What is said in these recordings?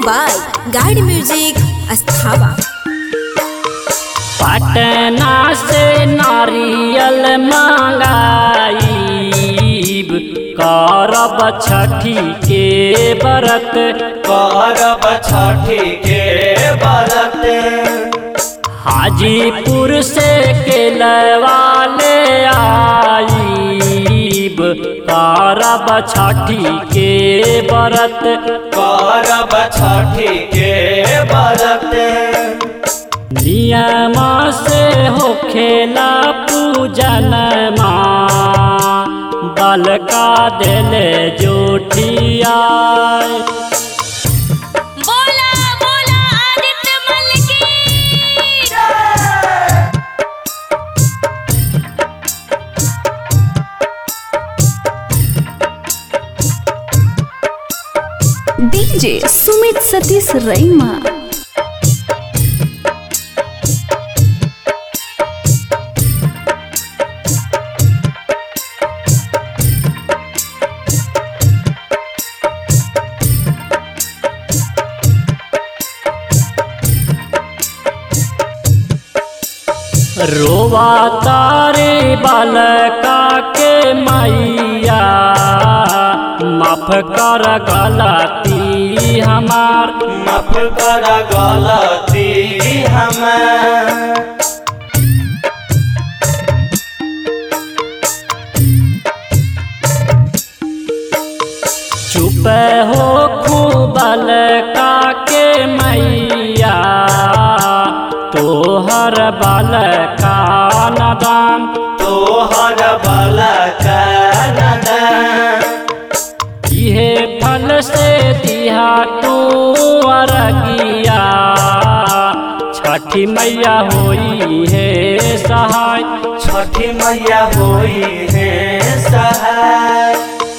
by Guide Music Asthava. Patna से नारियल मंगाईब करब छठी के व्रत करब छठी के बरत हाजीपुर से केलवाले आईब करब छठी के व्रत करब छठी के बरत नियम से होखेला पूजन माँ बलका दिले जोठिया बोला बोला आदित्य मल की डीजे सुमित सतीश रैमा रोवा तारे बालका के मैया माफ कर गलती हमार माफ कर गलती हमें चुप हो खूबल का के मैया तोहर बल का नदान तोहर बल इहे फल से दिहा तू अरगिया छठी मैया होई है सहाय छठी मैया होई है सहाय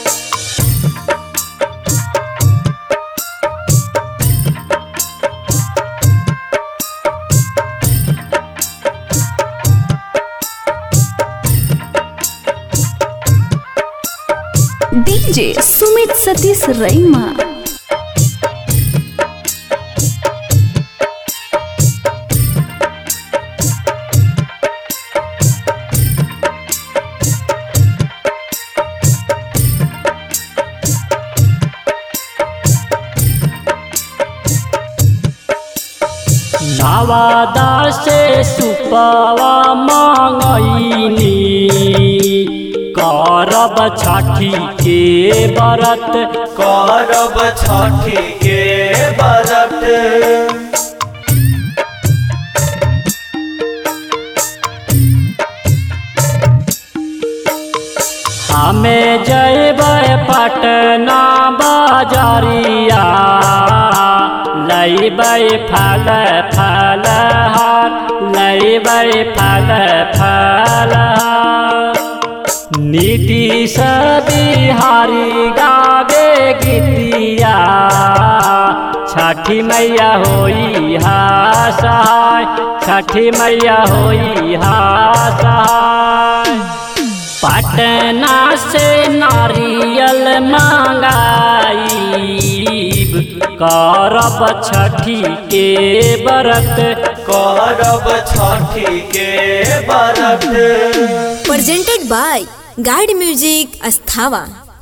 डीजे सुमित सतीश रैमा नवादा से सुपवा मांगईनी करब छठी के व्रत करब छठी के बरत हमें जयबै पटना बाजारिया लैबै फल फल हार लैबै फल फल हार नीतीश बिहारी गावे गीतिया छठी मैया होई हा सहाय छठी मैया होई हा सहाय पटना से नारियल मंगाईब करब छठी के व्रत करब छठी के बरत Presented by Guide Music Asthava.